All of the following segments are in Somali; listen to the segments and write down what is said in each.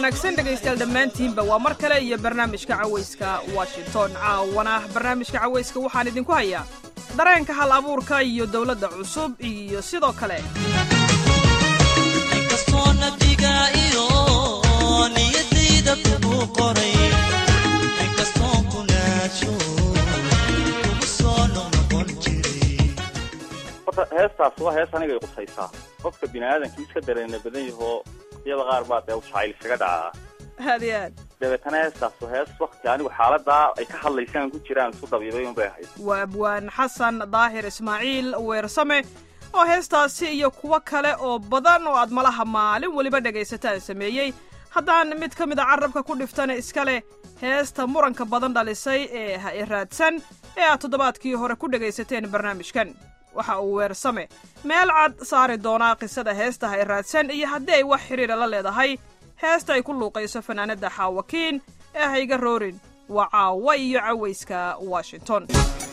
wanaagsan dhegaystayaal dhammaantiinba waa mar kale iyo barnaamijka cawayska washington caawana barnaamijka cawayska waxaan idinku hayaa dareenka hal abuurka iyo dowladda cusub iyo sidoo kale horta heestaas waa hees aniga ay qusaysaa qofka bini aadamkii iska dareena badan yahoo iyada qaar baa dee jacayl iskaga dhacaa aad iyo aad dabeetana heestaas waa hees wakti anigu xaaladaa ay ka hadlaysaan ku jiraan isku dabiibay un bay ahayd waa abwaan xasan daahir ismaaciil weersame oo heestaasi iyo kuwo kale oo badan oo aad malaha maalin weliba dhegaysataan sameeyey haddaan mid ka mid a carabka ku dhiftana iska leh heesta muranka badan dhalisay ee ha i raadsan ee aad toddobaadkii hore ku dhegaysateen barnaamijkan waxa uu weersame meel cad saari doonaa qisada heesta ha i raadsan iyo haddii ay wax xidhiira la leedahay heesta ay ku luuqayso fanaanadda xaawakiin ee hayga roorin waa caawa iyo cawayska washington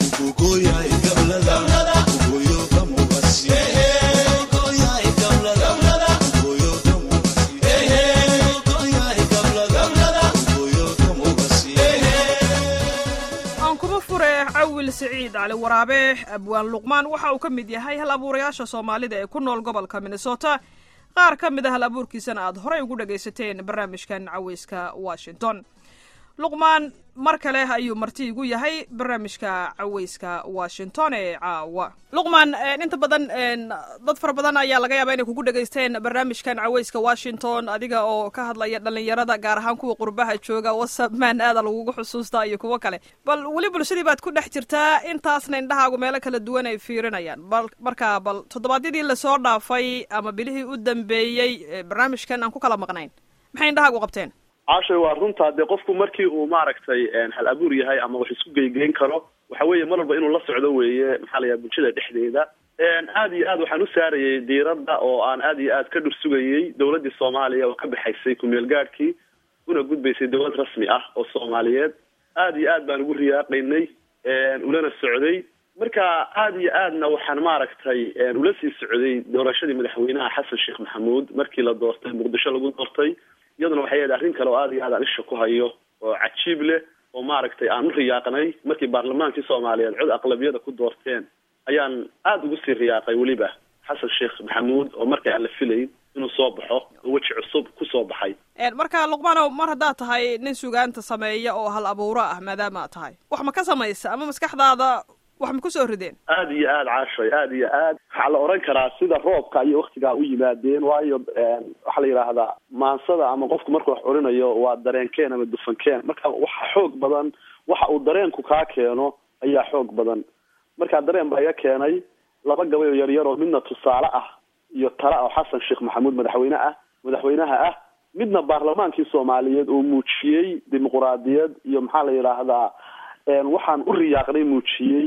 aan kuma fure cawil siciid cali waraabe abwaan luqmaan waxa uu ka mid yahay hal abuurayaasha soomaalida ee ku nool gobolka minnesota qaar ka mid a hal abuurkiisana aad horey ugu dhagaysateen barnaamijkan cawayska washington luqmaan mar kale ayuu marti igu yahay barnaamijka cawayska washington ee caawa luqmaan inta badan dad fara badan ayaa laga yaabaa inay kugu dhegaysteen barnaamijkan cawayska washington adiga oo ka hadlaya dhalinyarada gaar ahaan kuwa qurbaha jooga whatsapp man aada lagugu xusuustaa iyo kuwo kale bal weli bulshadii baad ku dhex jirtaa intaasna indhahaagu meelo kala duwan ay fiirinayaan bal markaa bal toddobaadyadii lasoo dhaafay ama bilihii u dambeeyey barnaamijkan aan ku kala maqnayn maxay indhahaagu qabteen caashay waa runtaa dee qofku markii uu maaragtay hal abuur yahay ama wax isku geygeyn karo waxa weeye mar walba inuu la socdo weeye maxaa la yaha bulshada dhexdeeda aad iyo aad waxaan u saarayay diiradda oo aan aad iyo aad ka dhursugayey dowladdii soomaaliya oo ka baxaysay kumeel gaadhkii una gudbaysay dowlad rasmi ah oo soomaaliyeed aad iyo aad baan ugu riyaaqaynay ulana socday marka aad iyo aadna waxaan maaragtay ula sii socday doorashadii madaxweynaha xasan sheekh maxamuud markii la doortay muqdisho lagu doortay iyaduna waxay ahayd arrin kale oo aad iyo aad aan isha ku hayo oo cajiib leh oo maaragtay aan u riyaaqnay markii baarlamaankii soomaaliyeed cod aqlabiyada ku doorteen ayaan aada ugu sii riyaaqay weliba xasan sheekh maxamuud oo marka aan la filayn inuu soo baxo oo weji cusub ku soo baxay marka luqmaanow mar haddaad tahay nin sugaanta sameeya oo hal abuuro ah maadaama aad tahay wax ma ka samaysa ama maskaxdaada wax ma kusoo rideen aad iyo aad caashay aad iyo aad waxaa la oran karaa sida roobka iyo waktigaa u yimaadeen waayo waxaa la yidhaahdaa maansada ama qofku markuu wax orinayo waa dareenkeen ama dufankeen marka waxa xoog badan waxa uu dareenku kaa keeno ayaa xoog badan markaa dareen baa iga keenay laba gabay oo yaryar oo midna tusaale ah iyo tala oo xasan sheekh maxamuud madaxweyne ah madaxweynaha ah midna baarlamaankii soomaaliyeed oo muujiyey dimuquraadiyad iyo maxaa la yidhaahdaa waxaan u riyaaqnay muujiyey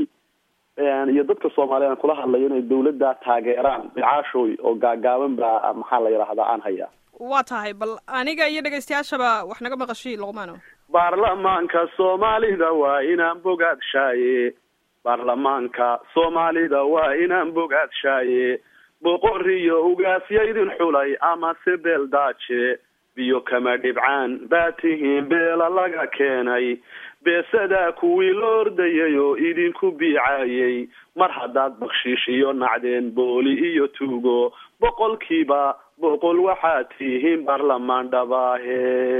iyo dadka soomaaliya aan kula hadlayo inay dawladda taageeraan caashooy oo gaagaaban baa maxaa la yidhaahdaa aan hayaa waa tahay bal aniga iyo dhegaystayaashaba wax naga maqashiin luqmaano baarlamaanka soomaalida waa inaan bogaadshaye baarlamaanka soomaalida waa inaan bogaadshaye boqoriyo ugaasyaydin xulay amase beel daaje biyo kama dhibcaan baa tihiin beela laga keenay beesadaa kuwii la ordayay oo idinku biicayay mar haddaad bakshiish iyo nacdeen booli iyo tuugo boqolkiiba boqol waxaad tihiin baarlamaan dhabaahe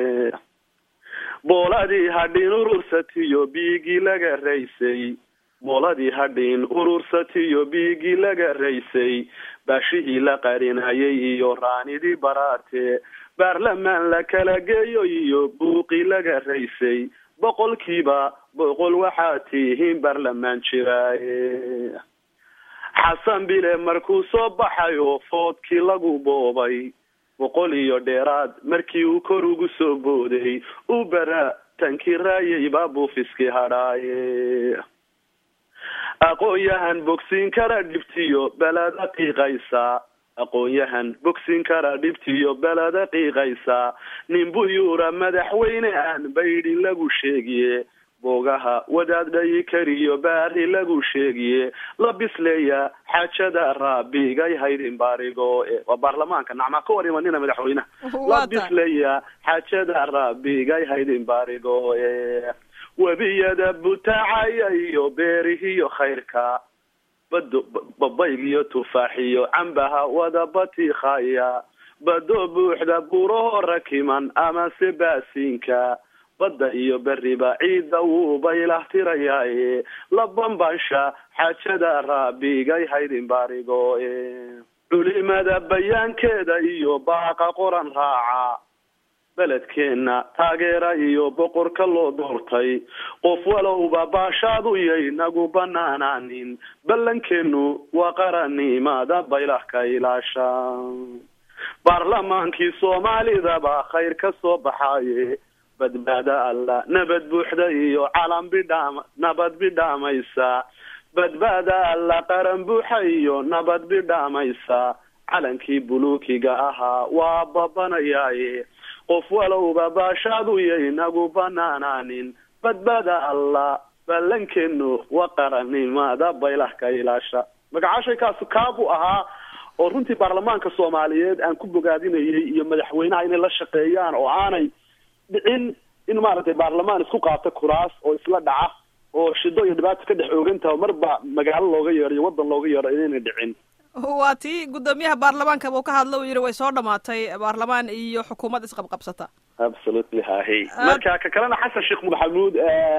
booladii hadhin urursatiyo biigii laga raysay booladii hadhin urursatiyo biigii laga raysay baashihii la qarinayay iyo raanidii baraarte baarlamaan la kala geeyo iyo buuqii laga raysay boqolkiiba boqol waxaad tihiin baarlamaan jiraaye xasan bile markuu soo baxay oo foodkii lagu boobay boqol iyo dheeraad markii uu kor ugu soo booday u bara tankii raayay baa buufiskii hadhaaye aqoon-yahan bogsiin kara dhibtiyo beleda qiiqaysa aqoon-yahan bogsin kara dhibtiyo beleda qiiqaysa nin buyuura madaxweyne aan baydhin lagu sheegiye boogaha wadaad dhayi kariyo baari lagu sheegiye la bisleeya xaajada raabigay haydin baarigo waa baarlamaanka nacmaa ka war imanina madaxweynaha la bisleeya xaajada raabigay haydin baarigo webiyada butaacaya iyo beerihiyo khayrka bado babaygiyo tufaaxiyo cambaha wada batiikhaya bado buuxda buraho rakiman amase baasiinka badda iyo beriba ciidda wuu baylahtirayaaye la bambasha xaajada raabigay haydin baarigo culimada bayaankeeda iyo baaqa qoran raaca beledkeenna taageera iyo boqorka loo doortay qof walowba baashaadu yay nagu banaanaanin ballankeenu waa qarannimada baylah ka ilaasha baarlamaankii soomaalidaba khayr ka soo baxaaye badbaada alla nabad buuxda iyo calan bidhaam nabad bidhaamaysa badbaada alla qaran buuxa iyo nabad bidhaamaysa calankii buluukiga ahaa waa babanayaaye qof walowba baashaadu yay nagu banaanaanin badbaada alla ballankeenu waa qarannimada baylah ka ilaasha magacaashaykaasi kaabuu ahaa oo runtii baarlamaanka soomaaliyeed aan ku bogaadinayay iyo madaxweynaha inay la shaqeeyaan oo aanay dhicin in maaragtay baarlamaan isku qaata kuraas oo isla dhaca oo shido iyo dhibaato ka dhex oogantaha marba magaalo looga yeedho iyo waddan looga yeedho inayna dhicin waa tii guddoomiyaha baarlamaanka buu ka hadla uu yidhi way soo dhamaatay baarlamaan iyo xukuumad isqabqabsata absolutely hahi marka ka kalena xasan sheekh maxamuud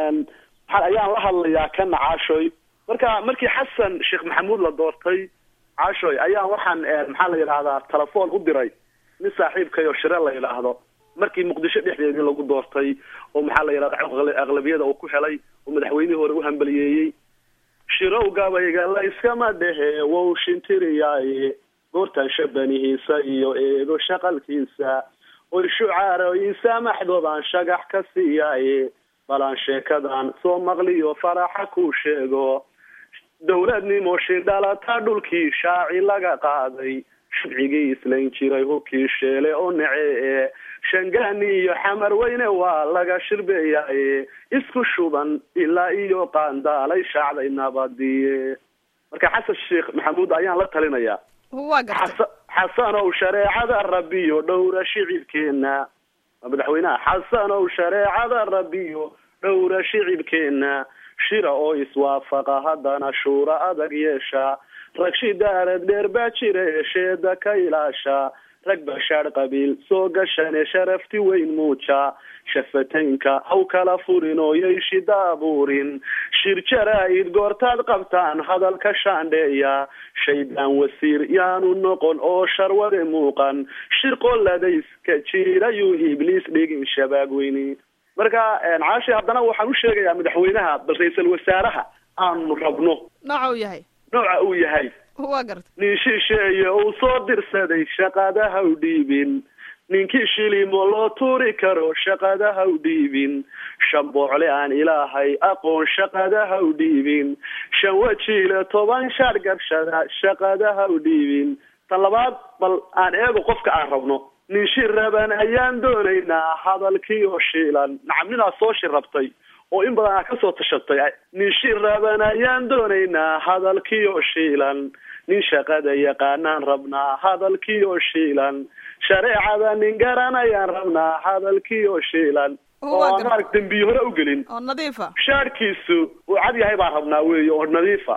ayaan la hadlayaa ka nacaashoy marka markii xasan sheekh maxamuud la doortay caashoy ayaan waxaan maxaa la yidhahdaa telefoon u diray nin saaxiibkay oo shire la yidhaahdo markii muqdisho dhexdeedii lagu doortay oo maxaa la yidhahda aqlabiyada uu ku helay oo madaxweynihii hore u hambaliyeeyey shirow gabayga la iskama dhehe wow shintiriyaaye goortan shabanihiisa iyo eego shaqalkiisa oy shucaarooyinsa maxdoobaan shagax ka siiyaaye balaan sheekadan soo maqliyo faraxa kuu sheego dowladnimo shidhalata dhulkii shaaci laga qaaday shibcigii islayn jiray hubkii sheele oo nece shangaani iyo xamar weyne waa laga shirbeeyaaye isku shuban ilaa iyo qaandaalay shaacday nabadiye marka xasan sheekh maxamuud ayaan la talinayaa waa gartay xasanow shareecada rabbiyo dhowra shicibkeena madaxweynaha xasanow shareecada rabbiyo dhowra shicibkeena shira oo iswaafaqa haddana shuura adag yeesha rag shidaalad dheer baa jira eesheeda ka ilaasha rag bashaadh qabiil soo gashane sharafti weyn muuja shafataynka haw kala furin oo yay shida abuurin shir jaraa-id goortaad qabtaan hadalka shaandheeya shaydaan wasiir yaanu noqon oo sharwade muuqan shir qoladayska jiirayuu ibliis dhigin shabaag weyni marka caashi haddana waxaan u sheegayaa madaxweynaha bal ra-iisal wasaaraha aanu rabno nooca uu yahay nooca uu yahay waa gartay nin shisheeye uu soo dirsaday shaqadaha u dhiibin ninkii shilimo loo tuuri karo shaqadaha u dhiibin shan boocle aan ilaahay aqoon shaqadaha u dhiibin shan wajiile toban shaar gabshada shaqadaha u dhiibin tan labaad bal aan eego qofka aan rabno nin shir raban ayaan doonaynaa hadalkii oo shiilan nacam ninaad soo shir rabtay oo in badan aa kasoo tashatay nin shir raban ayaan doonaynaa hadalkii oo shiilan nin shaqada yaqaanaan rabnaa hadalkii oo shiilan shareecada nin garanayaan rabnaa hadalkii oo shiilan oo aan maarag dembiye hore u gelin oo nadiifa shaarkiisu uu cad yahay baan rabnaa weeye oo nadiifa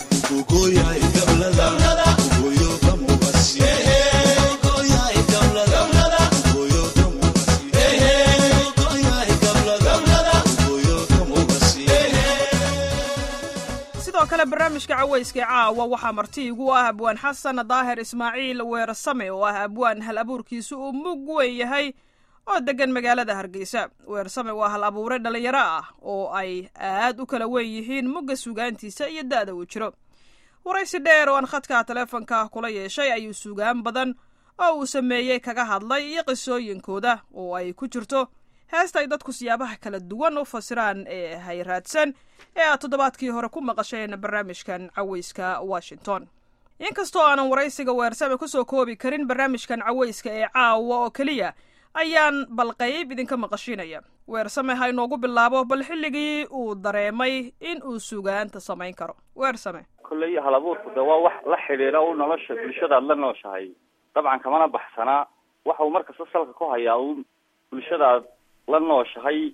sidoo kale barnaamijka cawayska caawa waxaa marti igu ah abwaan xasan daahir ismaaciil weersame oo ah abwaan hal abuurkiisu uu mug weyn yahay oo degan magaalada hargeysa weersame waa hal abuure dhalinyaro ah oo ay aad u kala weyn yihiin mugga sugaantiisa iyo da-da uu jiro waraysi dheer oo aan khadka taleefonka kula yeeshay ayuu sugaan badan oo uu sameeyey kaga hadlay iyo qisooyinkooda oo ay ku jirto heesta ay dadku siyaabaha kala duwan u fasiraan ee hayraadsan ee aad toddobaadkii hore ku maqasheen barnaamijkan cawayska washington inkastoo aanan waraysiga weersame kusoo koobi karin barnaamijkan cawayska ee caawa oo keliya ayaan balqayb idinka maqashiinaya weersame ha inoogu bilaabo bal xilligii uu dareemay in uu sugaanta samayn karo weersame kolley hal abuurku de waa wax la xidhiidha u nolosha bulshadaad la nooshahay dabcan kamana baxsanaa waxa uu markasta salka ku hayaa un bulshadaad la nooshahay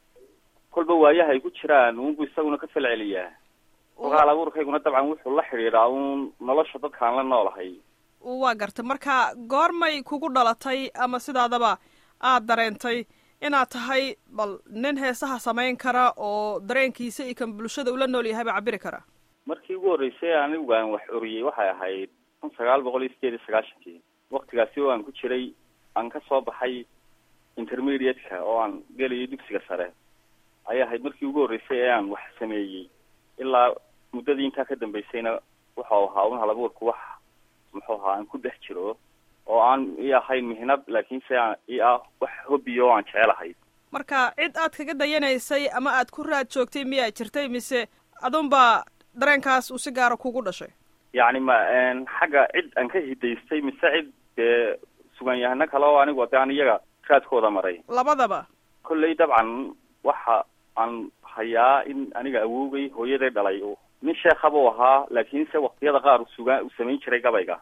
kolba waayaha ay ku jiraan unbu isaguna ka falceliyaa kolka hal abuurkayguna dabcan wuxuu la xidhiidhaa un nolosha dadkaan la noolahay waa gartay marka goormay kugu dhalatay ama sidaadaba aad dareentay inaad tahay bal nin heesaha samayn kara oo dareenkiisa iyo kan bulshada ula nool yahayba cabiri kara markii ugu horreysay anigu aan wax oriyey waxay ahayd kun sagaal boqol iyo sideed iyo sagaashankii waktigaasi oo aan ku jiray aan ka soo baxay intermediate-ka oo aan gelayo dugsiga sare ayay ahayd markii ugu horreysay ee aan wax sameeyey ilaa muddadii intaa ka dambeysayna waxau ahaa un halabuurku wax muxuu ahaa aan ku dhex jiro oo aan i ahayn mihnad laakiinse aan i ah wax hobby oo aan jecelahay marka cid aad kaga dayanaysay ama aad ku raad joogtay miyaa jirtay mise adunbaa dareenkaas uu si gaara kugu dhashay yacni ma xagga cid aan ka hidaystay mise cid dee sugaanyahano kale oo anigu de aan iyaga raadkooda maray labadaba kolley dabcan waxa aan hayaa in aniga awowgay hooyaday dhalay nin sheekha buu ahaa laakiinse waktiyada qaar u sugaa uu samayn jiray gabayga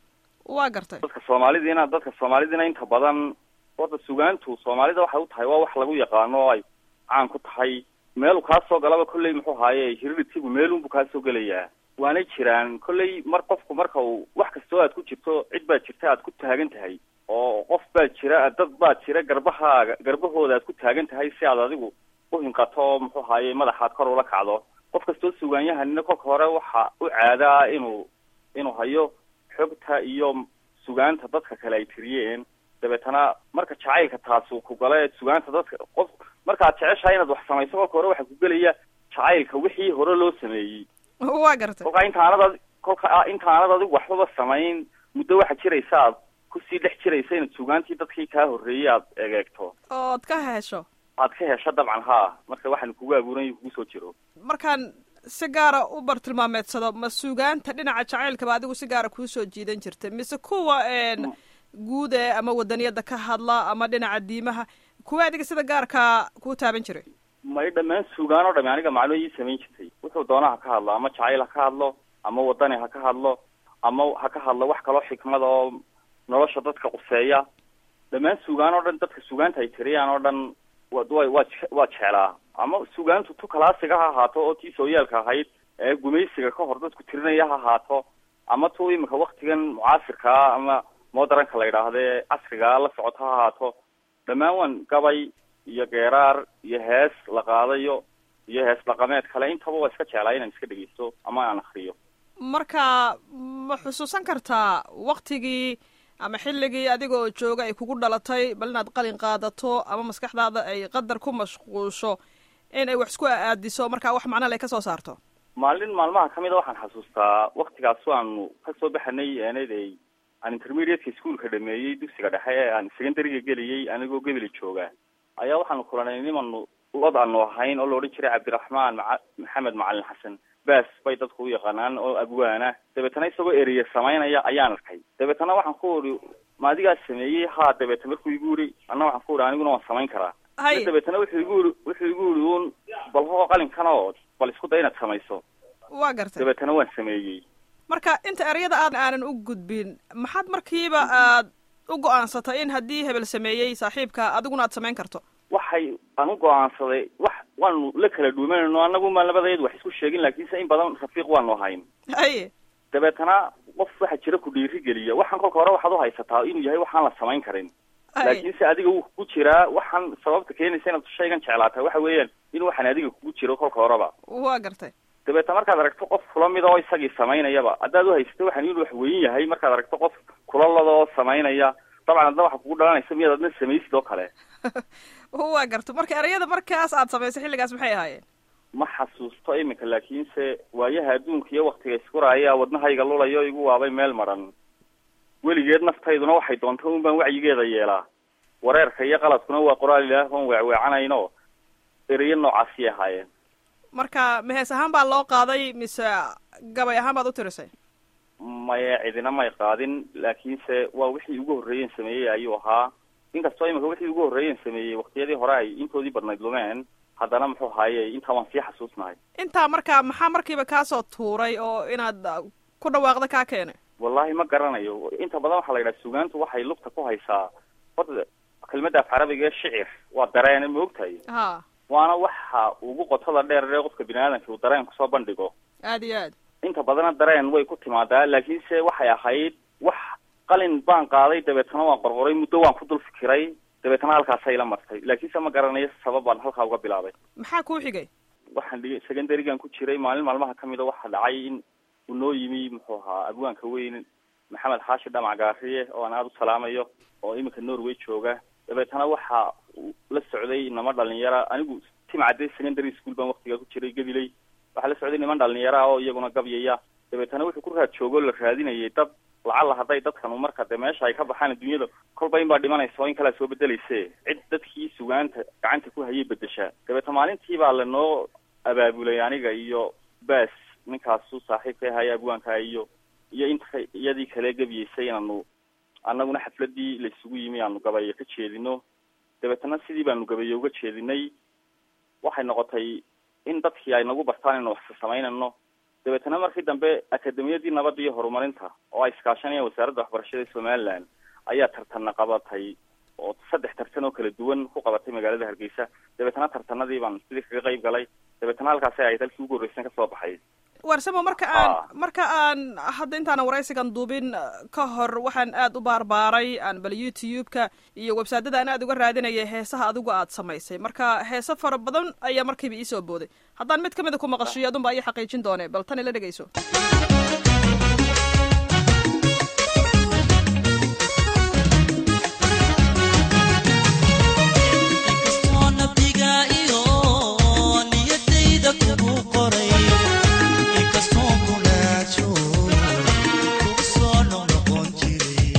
waa gartay dadka soomaalidiina dadka soomaalidiina inta badan horta sugaantu soomaalida waxay u tahay waa wax lagu yaqaano oo ay caan ku tahay meelu kaa soo galaba kolley muxuu haaye hiriritigu meelunbu kaa soo gelayaa waanay jiraan kolley mar qofku marka uu wax kastoo aad ku jirto cid baa jirta aad ku taagan tahay oo qof baa jira dad baa jira garbahaaga garbahooda aad ku taagan tahay si aad adigu uhinqato oo muxuu haaye madaxaad kor ula kacdo qof kastoo sugaanyahanina kolka hore waxa u caadaa inuu inuu hayo xogta iyo sugaanta dadka kale ay tiriyeen dabeetana marka jacaylka taasi ku gala sugaanta dadka qof markaad jeceshahay inaad wax samayso kolka hore waxaa ku gelaya jacaylka wixii hore loo sameeyey waa gartay kolkaa intaanad kolka intaanad adigu waxbaba samayn muddo waxaa jiraysa aad kusii dhex jiraysa inaad sugaantii dadkii kaa horreeyey aad egeegto ood ka hesho aad ka hesho dabcan haa marka waxaan kugu abuuran kugu soo jiro markaan si gaara u bartilmaameedsado ma sugaanta dhinaca jacaylkaba adigu si gaara kuusoo jiidan jirta mise kuwa guud ee ama wadaniyada ka hadla ama dhinaca diimaha kuwa adiga sida gaarkaa kuu taaban jiray may dhammaan sugaan oo dhami aniga macno ii samayn jirtay wuxuu doona ha ka hadlo ama jacayl ha ka hadlo ama wadani ha ka hadlo ama ha ka hadlo wax kaloo xikmada oo nolosha dadka quseeya dhammaan sugaan oo dhan dadka sugaanta ay tiriyaan oo dhan wa waa waa jeclaa ama sugaantu tu kalaasiga ha ahaato oo tii sooyaalka ahayd ee gumaysiga ka hor dadku tirinaya ha ahaato ama tu imika waktigan mucaasirkaa ama modernka la yidhaahde casrigaa la socoto ha ahaato dhammaan waan gabay iyo geeraar iyo hees la qaadayo iyo hees dhaqameed kale intaba waa iska jeclaa inaan iska dhegeysto ama aan akriyo marka ma xusuusan kartaa waktigii ama xilligii adiga oo jooga ay kugu dhalatay bal inaad qalin qaadato ama maskaxdaada ay qadar ku mashquusho in ay wax isku aadiso markaa wax macnale ka soo saarto maalin maalmaha kamid a waxaan xasuustaa waktigaas aanu kasoo baxanay enad ay aan intermediateka ischoolka dhameeyey dugsiga dhexe ee aan secondariga geliyey anigoo gebeli jooga ayaa waxaanu kulanay nimanu lod aanu ahayn oo la odhan jiray cabdiraxmaan maa maxamed macalin xasan baas bay dadku u yaqaanaan oo abwaana dabeetana isagoo eriye samaynaya ayaan arkay dabeetana waxaan ku uri ma adigaa sameeyey haa dabeeta markuu igu uri anna waxaan ku uri aniguna waan samayn karaa hay dabeetana wuxuu igu uri wuxuu igu uri un bal hoo qalinkan oo bal isku day inaad samayso waa gartay dabeetana waan sameeyey marka inta ereyada aad aanan u gudbin maxaad markiiba aad u go-aansatay in haddii hebel sameeyey saaxiibka adiguna aad samayn karto waxay aan u go-aansaday wax waanu la kala dhuumanayno annagu maan labadeedu wax isku sheegin laakiinse in badan rafiiq waanu ahayn haye dabeetana qof waxaa jira ku dhiiri geliya waxaan kolka hore waxaad uhaysataa inuu yahay waxaan la samayn karin haye laakiinse adiga wuu kugu jiraa waxaan sababta keenaysa inaad shaygan jeclaata waxa weeyaan in waxaan adiga kugu jiro kolka horeba waa gartay dabeeta markaad aragto qof kula mid oo isagii samaynayaba haddaad uhaysato waxaan inuu wax weyn yahay markaad aragto qof kula lada oo samaynaya dabcan adna waxaa kugu dhalanaysa miyaad adna samaysid oo kale waa garta marka ereyada markaas aad samaysay xilligaas maxay ahaayeen ma xasuusto iminka laakiinse waayaha adduunka iyo waktiga iskuraaya wadnahayga lulayo igu waabay meel maran weligeed naftayduna waxay doonta un baan wacyigeeda yeelaa wareerka iyo qaladkuna waa qoraal ilaah oon weecweecanayno ereyo noocaasiyay ahaayeen marka mehees ahaan baa loo qaaday mise gabay ahaan baad u tirisay maye cidina may qaadin laakiinse waa wixii ugu horreeyen sameeyey ayuu ahaa inkastoo imika wixii ugu horreeyen sameeyey waktiyadii hore ay intoodii badnayd lumeen haddana muxuu ahaaye intaa waan sii xasuusnahay intaa markaa maxaa markiiba kaasoo tuuray oo inaad uh, ku dhawaaqda kaa keenay wallahi ma garanayo inta badan waxaa la yidhaha sugaantu waxay lugta ku haysaa horta kelmadda af carabiga ee shicir waa dareene ma ogtahay ha waana waxa ugu qotada dheer ee qofka bini aadamka uu dareen kusoo bandhigo aad iyo aad inta badana dareen way ku timaadaa laakiinse waxay ahayd wax qalin baan qaaday dabeetana waan qorqoray muddo waan ku dul fikiray dabeetana halkaasay la martay laakiinse ma garanayo sabab baan halkaa uga bilaabay maxaa kuu xigay waxaan dhigi secondarygan ku jiray maalin maalmaha kamid a waxaa dhacay in uu noo yimi muxuu ahaa abwaanka weyn maxamed xaashi dhamac gaariye oo aan aada u salaamayo oo iminka norway jooga dabeetana waxa uu la socday inama dhalinyara anigu timcadde secondary school baan waktigaa ku jiray gabiley waxaa la socday niman dhalinyara ah oo iyaguna gabyaya dabeetana wuxuu ku raad joogo la raadinayay dad lacalla hadday dadkanu marka de meesha ay ka baxaan adduunyada kolba in baa dhimanaysa oo in kalea soo bedelayse cid dadkii sugaanta gacanta ku hayay bedeshaa dabeeta maalintii baa lanoo abaabulay aniga iyo baas ninkaasu saaxiibka ahaya abwaanka iyo iyo inta iyadii kale gebyeysay inaanu annaguna xafladii laysugu yimi aanu gabayo ka jeedino dabeetana sidii baanu gabayo uga jeedinay waxay noqotay in dadkii ay nagu bartaan inu wax samaynano dabeetana markii dambe akademiyadii nabadda iyo horumarinta oo ay iskaashanayaan wasaaradda waxbarashada somaliland ayaa tartanna qabatay oo saddex tartan oo kala duwan ku qabatay magaalada hargeysa dabeetana tartanadii baan sidii kaga qayb galay dabeetana halkaasi ay dalkii ugu horreysan kasoo baxay warsamo marka aan Ah. marka aan hadda intaanan waraysigan duubin uh, ka hor waxaan aad u baarbaaray aan bal youtube-ka iyo websaadada aan aad uga raadinayay heesaha adigu aad samaysay marka heese fara badan ayaa markiiba iisoo booday haddaan mid kamida ku maqashiyo adunba ii xaqiijin doone bal tan ila dhegeyso inkastoo nabdiga iyo niyadayda kugu qoray inkastoo kunaajo kugu soo noqnoqon jiray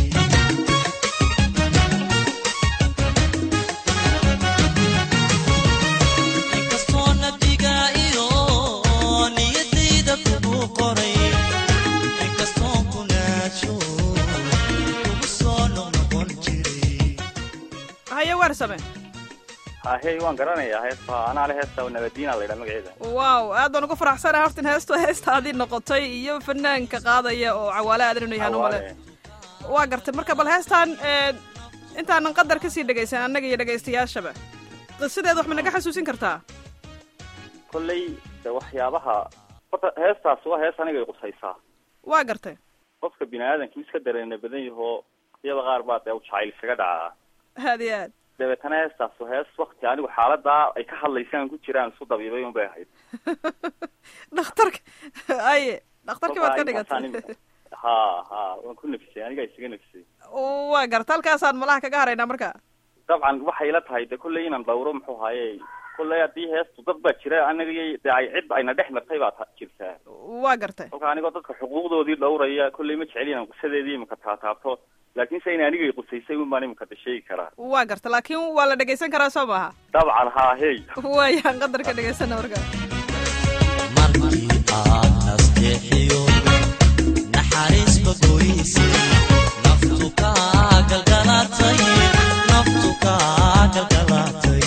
inkastoo nabdiga iyo niyadayda kugu qoray inkastoo kunaajo kugu soo noqnoqon jiray haye warsame hahey waan garanayaa heesta anaa le heesta nabadiina la yidhaha magaceeda wow aad baan ugu faraxsanahay horta in heestu heestaadii noqotay iyo fanaanka qaadaya oo cawaale aadan inuu yahaan umale Hawaale. waa gartay marka bal heestan ee, intaanan qadar kasii dhegaysan annaga iyo dhegaystayaashaba qisadeeda wax ma naga xasuusin kartaa kolley de waxyaabaha horta heestaas waa hees anigay qusaysaa waa gartay qofka bini aadamkii iska dareena badan yahoo iyada qaar baa dee jacayl isaga dhacaa aad iyo aad dabeetana heestaas waa hees wakti anigu xaaladaa ay ka hadlaysaan ku jiraan isu dabiibay un bay ahayd dhakhtarka aye dhakhtarkii baad ka Kolkaa intaasaan dhigatay im- ha ha waan ku nafisay anigaa isaga nafisay waa garta halkaasaan malaha kaga haraynaa marka dabcan waxay la tahay de kolley inaan dhawro muxuu haye kolley haddii heestu dad baa jira anaga de ay cid ayna dhex martay baa ta- jirtaa waa gartay kolka anigoo dadka xuquuqdoodii dhawraya kolley ma jecel inaan qisadeedii imika taataabto laakiinse in anigay qusaysay un baan imika de sheegi karaa waa garta laakiin waa la dhegaysan karaa soo maaha dabcan haa hey waayaan qadarka dhegaysana marka markii aad nasteexiyo naxariisba goyse naftu kaa galgalatay naftu kaa galgalatay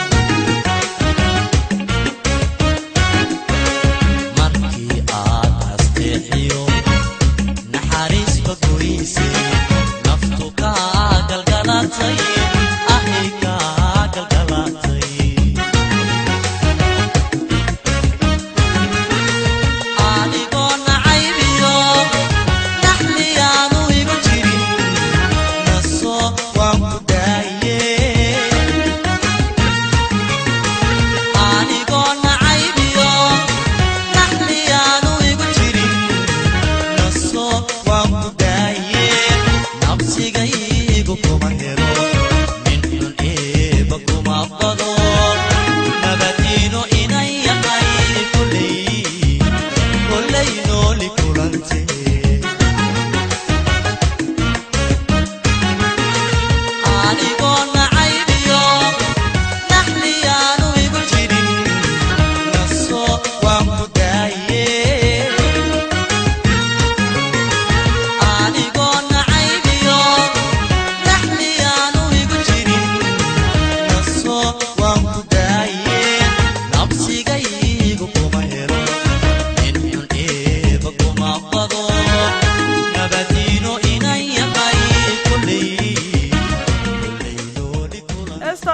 markii aad nasteexiyo naxariisba goyse naftu kaa galgalatay ahi kaa galgalatay adigoo nacaybiyo naxliyaanu igu jirin naso waan ku daaye anigoo nacaybiyo naxliyaanu igu jirin naso waan ku daaye nabsigaygu kuma helo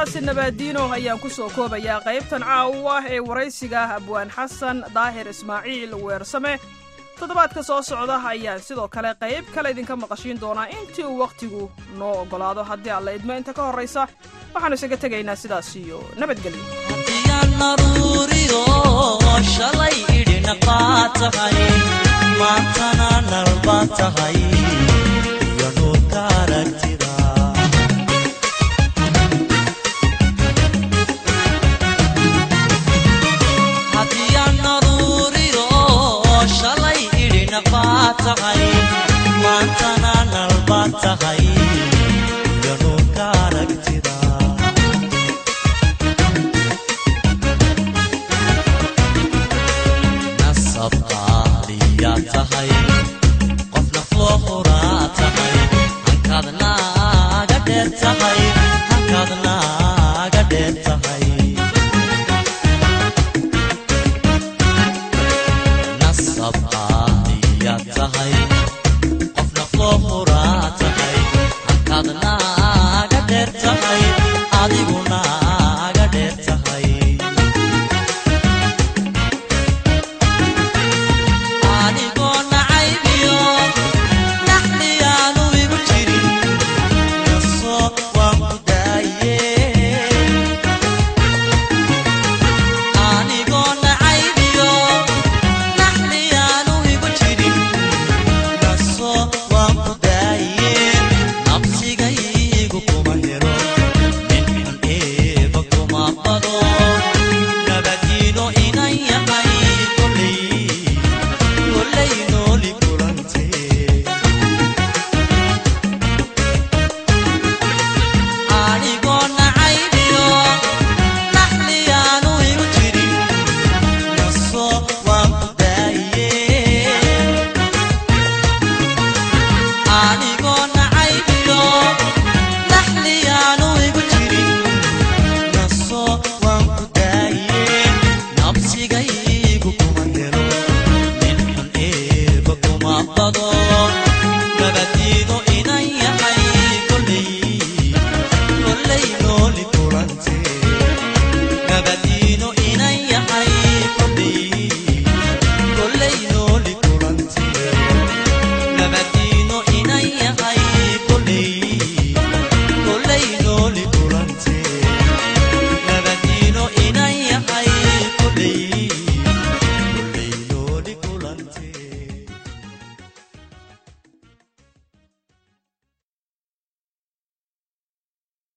heestaasi nabaadiino ayaan ku soo koobayaa qaybtan caawa ee waraysiga abwaan xasan daahir ismaaciil weersame toddobaadka soo socda ayaan sidoo kale qayb kale idinka maqashiin doonaa intii uu wakhtigu noo oggolaado haddii alla idmo inta ka horraysa waxaannu isaga tegaynaa sidaas iyo nabadgelyo haddiyaan naruuriyo shalay idhina baa tahay maantana nal baa tahay iyo nuurka aragtida haddiyaan naruuriyo shalay idhina baa tahay maantana nal baa tahay iyo nuurka aragtida nasab qaaliyaa tahay qof nafloo huraa tahay hankaad naaga dheer tahay hankaad naaga dheer tahay nasab qaaliyaa tahay qof nafloo huraa tahay hankaad naaga dheer tahay adigu naaga dheer tahay adigoo nacaybiyo naxliyaanu igu jirin naso waan ku daaye anigoo nacaybiyo naxliyaanu igu jirin naso waan ku daaye nabsigaygu kuma helo nin xun eeba kuma bado nabadiino inan yahay koley koley nooli kulantee anigoo nacaybiyo naxliyaanu igu jirin naso waan ku daaye anigoo nacaybiyo naxliyaanu igu jirin naso waan ku daaye nabsigaygu kuma helo nin xun eeba kuma bado nabadiino inan yahay koley koley nooli kulantee nabadiino inan yahay koley koley nooli